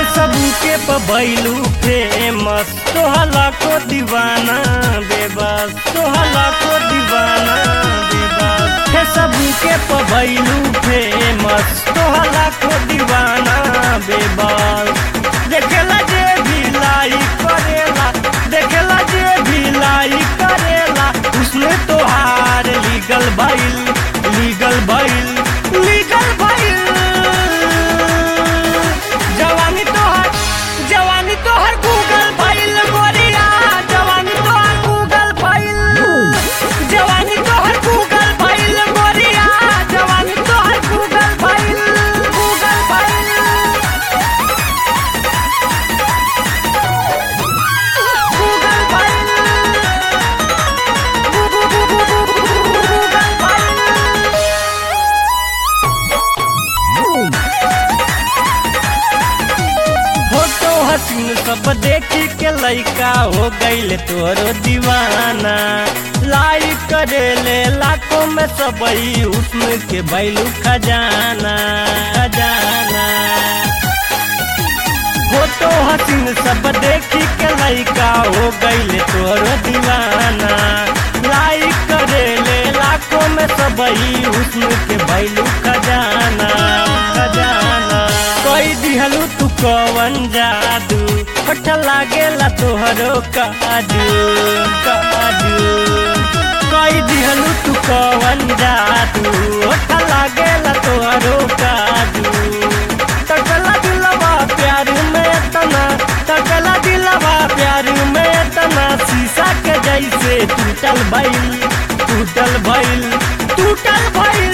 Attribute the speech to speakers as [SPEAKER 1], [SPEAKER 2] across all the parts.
[SPEAKER 1] सबके पबैलू फेमस तोहला को दीवाना बेबस तोहला को दीवाना बेबस हे सबके पबैलू फेमस तोहला को दीवाना बेबस देखेला जे भी लाई करेला देखेला जे भी लाई करेला उसने तोहार लीगल भइल लीगल भइल लीगल भइल जवानी तोहर जवानी तोहर गूगल फाइल गोरिया जवानी तोहर गूगल फाइल जवानी तोहर गूगल फाइल गोरिया जवानी तोहर Google file Google file Google file Google file photo हसीन सब देखी के लइका हो गईल तोरो दीवाना लाइक करेले लाखों में सबई उसमें के बैलू खजाना खजाना फोटो हसीन सब देखी के लइका हो गईल तोरो दीवाना लाइक करेले लाखों में सबई उसमें के बैलू खजाना खजाना कोई दिहलू तू कवन जादू पठ लागेला तोहरो काजू काजू कोई दिहलू तू कवन जादू पठ लागेला तोहरो काजू तकला दिलवा प्यार में तना तकला दिलवा प्यार में तना शीशा के जैसे टूटल भइल टूटल भइल टूटल भइल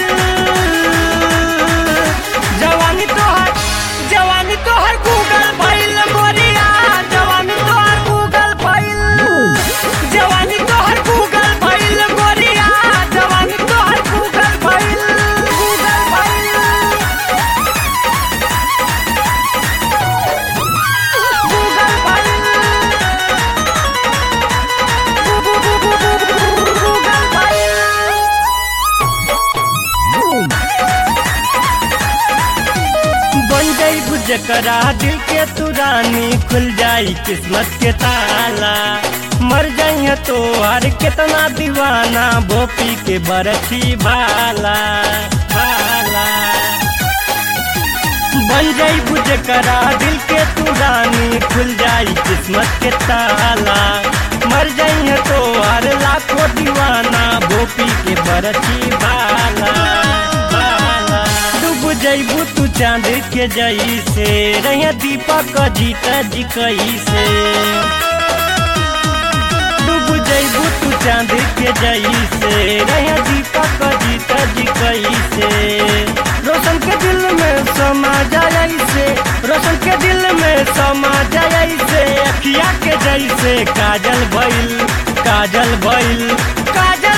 [SPEAKER 1] जवानी तोहर जवानी तोहर गूगल फाइल गोरिया जवानी तोहर गूगल फाइल जवानी तोहर गूगल फाइल गोरिया जवानी तोहर Google file Google file Google file Google file बन जाई जकरा दिल के तू रानी खुल जाई किस्मत के ताला मर जाइए तो हर कितना दीवाना भोपी के बरछी भाला भाला बन जाई जकरा दिल के तू रानी खुल जाई किस्मत के ताला मर जाइए तो हर लाखों दीवाना भोपी के बरछी भाला भाला डूब जैबू तू चांद के जैसे रहिया दीपक जीता जी कैसे डूब जैबू तू चांद के जैसे रहिया दीपक जीता जी कैसे रोशन के दिल में समा जाए से रोशन के दिल में समा जाए से अखिया के जैसे काजल भइल काजल भइल काजल